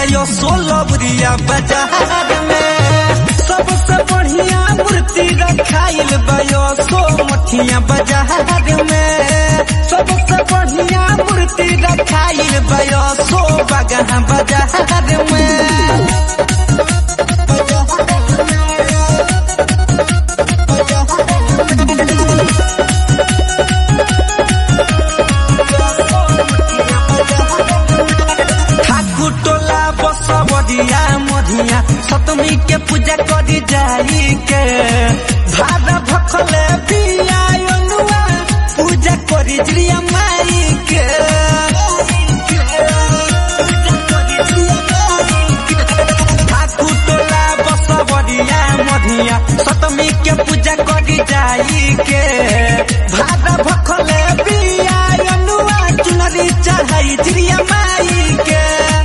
Bio सोलबरिया बाजार में सबसे बढ़िया मूर्ति रखाइल बायो सो मठिया बाजार में सबसे बढ़िया मूर्ति रखाइल बायो सो बगहा बाजार में ठाकुर टोला बसवरिया मधिया सतमी के पूजा करी जाई के भादा भखले पिया अनुआ पूजा करी जिया माई के ठाकुर टोला बसवरिया मधिया सतमी के पूजा करी जाई के भादा भखले पिया अनुआ चुनरी चढ़ाई जिया माई के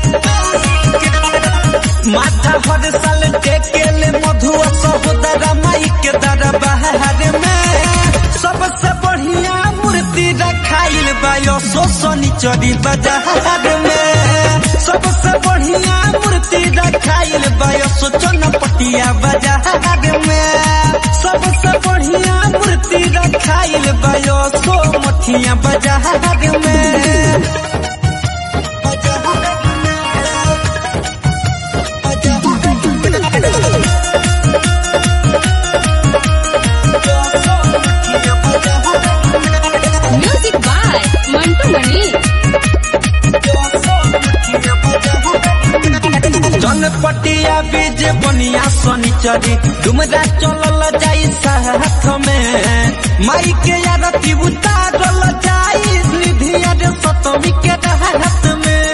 माथा हर साल टेकेले मधुआ सहोदरा माई के दरबार में सबसे बढ़िया मूर्ति रखाइल बायो सोसनी चरी बाजार में सबसे बढ़िया मूर्ति रखाइल बायो सोचन पटिया बाजार में सबसे बढ़िया मूर्ति रखाइल बायो सो मठिया बाजार में Music by Mantu Mani. जनपटिया बीज बनिया शनिचरी डुमरा चलल जाई साथ में माई के आरती उतारल जाई निधिया रे सतमी के हाथ में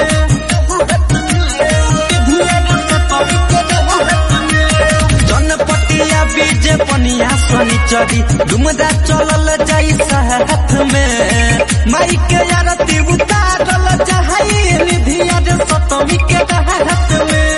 जनपटिया बीज बनिया शनिचरी डुमरा चलल जाई साथ में माई के आरती उतारल जाई निधिया रे सतमी के हाथ में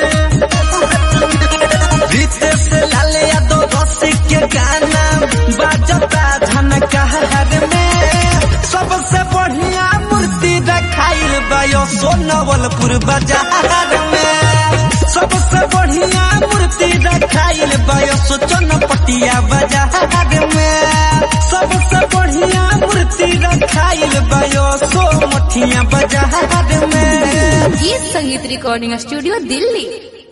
रितेश लाल यादव रसिक के गाना बाजता झनकार में सबसे बढ़िया मूर्ति रखाइल बायो सोनवलपुर बाजार में सबसे बढ़िया मूर्ति रखाइल बायो सोचनपटिया बाजार में सबसे बढ़िया मूर्ति रखाइल बायो सो मठिया बाजार में गीत संगीत रिकॉर्डिंग स्टूडियो दिल्ली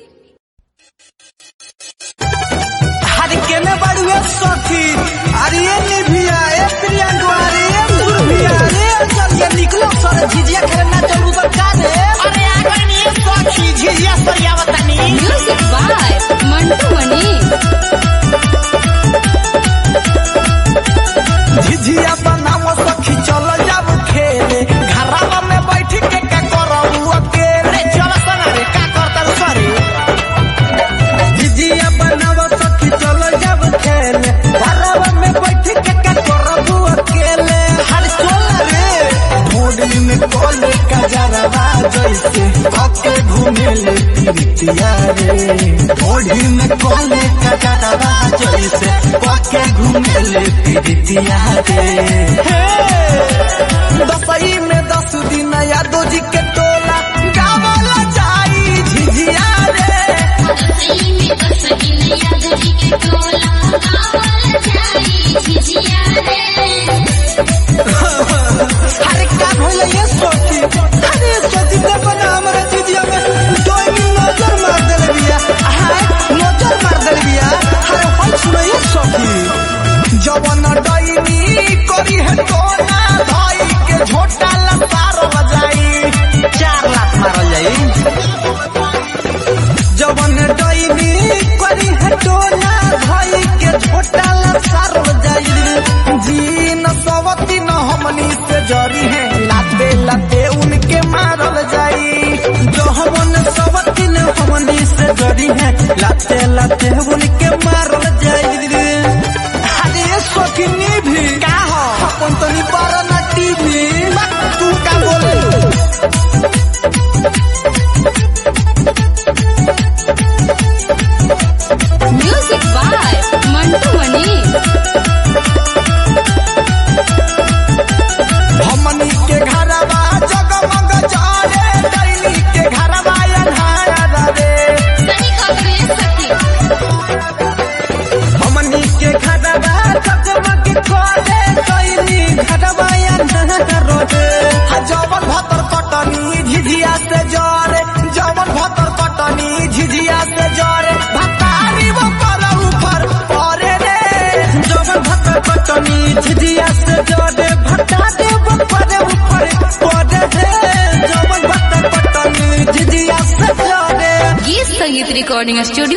हर के में बड़ुए सखी अरे ये निभिया ए प्रियंका अरे ये सुरभिया अरे चल ये निकलो सर झिझिया खेलना चलू तो का रे अरे आगे नहीं सखी झिझिया सरियावतनी म्यूजिक बाय मंटू मनी झिझिया बनाओ सखी चल जाब खेले घरवा में बैठ के का करबू अकेले अरे चल सना रे का करता रे सरी झिझिया बनाओ सखी चल जाब खेले घरवा में बैठ के का करबू अकेले हर चल रे भोरी में कोले का जरवा जैसे आके घूमे ले तिरतिया रे भोरी में कोले का जरवा जैसे आके घूमे ले तिरतिया रे दसई में दस दिन यादव जी के टोला गावला जाई झिझिया रे अरे क्या भइल ये सोची अरे सोची ते बना हमरा झिझिया में दोई नजर मार देले बिया हाय नजर मार देले बिया अरे होय सुनो ये सोची जवन डईनी करी है टोना भाई के झोटा लसार बजाई चार लाख मारल जाई जवन डईनी करी है टोना भाई के झोटा लसार बजाई जी न सवती न हमनी से जरी है लाते लाते उनके मारल जाई जो हमन सवती न हमनी से जरी है लाते लाते उनके मारल जाई अरे ये शौकीनी भी का हो अपन तो नहीं पारा ना टीवी तू का बोले म्यूजिक बाय मंटू मनी हमनी के घरवा जगमग जारे दैनी के घरवा अन्हार संगीत रिकॉर्डिंग स्टूडियो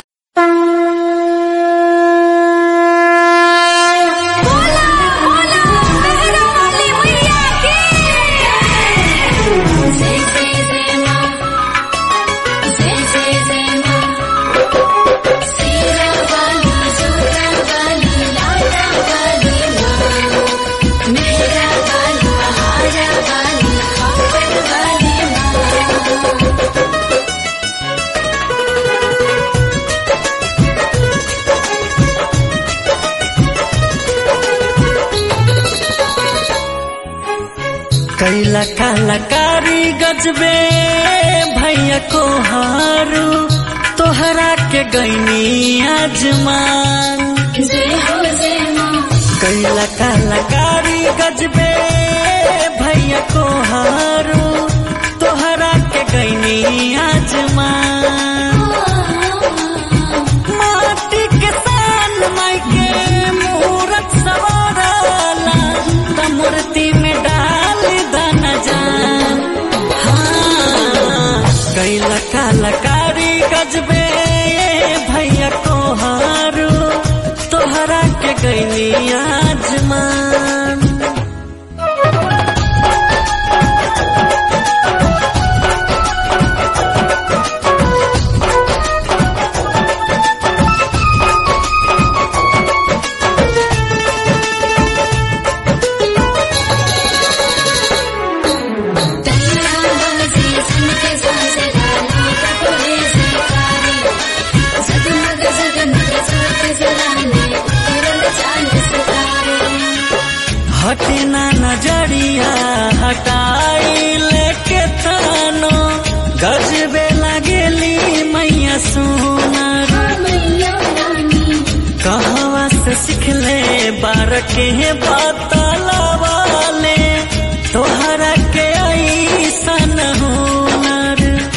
कैला कलाकारी गजबे भैया को हारू तोहरा के गैनी आजमान कैला कलाकारी गजबे भैया को हारू तोहरा के गैनी आजमान माटी के सान माई के मूरत सवाराला त मूर्ति में डाल दन जान हाँ कैला कलाकारी गजबे भैया को हारू तोहरा के गैनी आजमान हटना नजरिया हटाई लेके थानो गजबे लगेली मैया सुनर कहवा से सिखले बार के बतलवाले तोहरा के ऐसन हुनर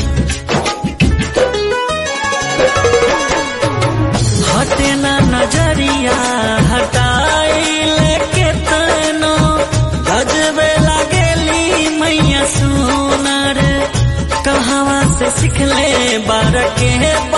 हटना नजरिया हटाई लेके तनो गजबे लगेली मैया सुनर कहवा से सिखले बार के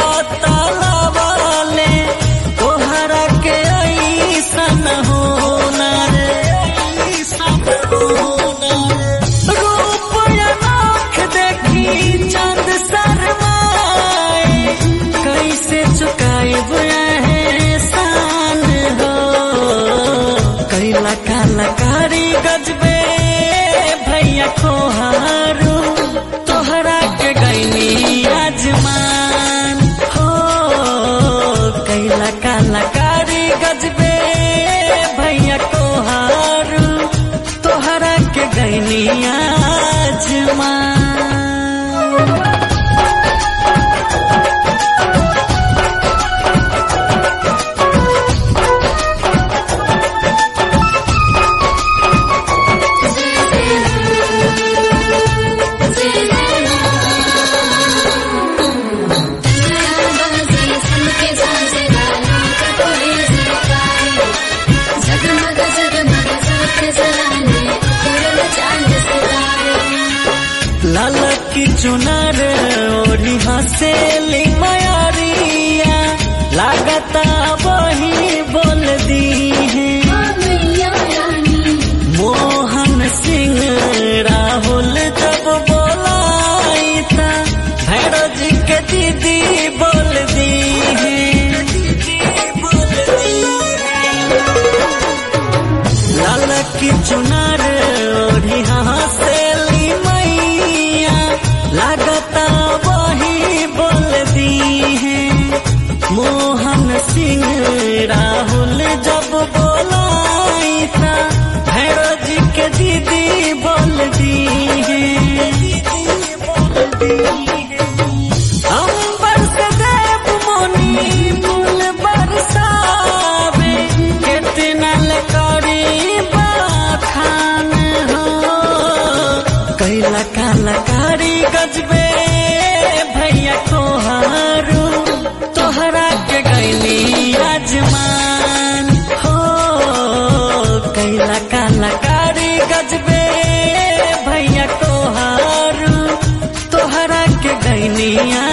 बतलवाले तोहरा के ऐसन हुनर ऐसन हुनर रूप अनोख देखी चंद शर्माए कैसे चुकाएब एहसान हो कैला कलाकारी गजबे भैया को हारू तोहरा के गैनी आजमान हो कैला कलाकारी गजबे भैया को हारू तोहरा के गैनी आजमान लाल की चुनर ओढ़ी हसेली मयारिया लागता वही बोल दी है मोहन सिंह राहुल जब बोलाई था भैरव जी के दीदी बोल दी है लाल की चुनर ओढ़ी हसेली मैया लागता वही बोल दी है मोहन सिंह राहुल जब बोलाई था भैरव जी के दीदी बोल दी है अंबर से देव मुनि फूल बरसावे कितना लकारी बाखान हो कैला कलाकारी गजबे भैया को हारू तोहरा के गैली आजमान हो कैला कलाकारी गजबे भैया को हारू तोहरा के गैनी